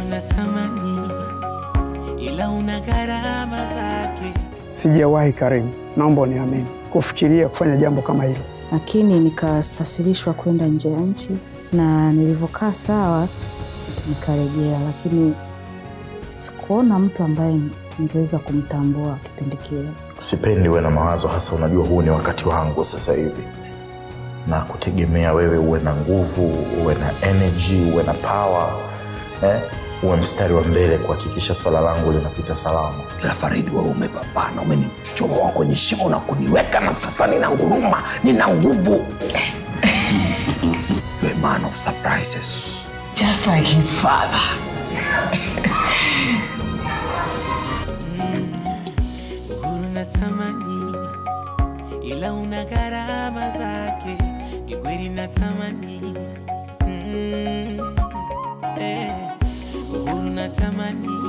unatamani, ila una gharama zake. Sijawahi Karimu, naomba uniamini, kufikiria kufanya jambo kama hilo. lakini nikasafirishwa kwenda nje ya nchi, na nilivyokaa sawa nikarejea, lakini sikuona mtu ambaye ningeweza kumtambua kipindi kile. Sipendi uwe na mawazo hasa, unajua huu ni wakati wangu sasa hivi, na kutegemea wewe uwe na nguvu, uwe na energy, uwe na power eh? uwe mstari wa mbele kuhakikisha swala langu linapita salama. ila Faridi, wewe umepambana, umenichomoa kwenye shimo na kuniweka, na sasa nina nguruma, nina nguvu. You're a man of surprises. Just like his father. Uhuru natamani, ila una gharama zake. Kikweli natamani, mm, eh, uhuru natamani,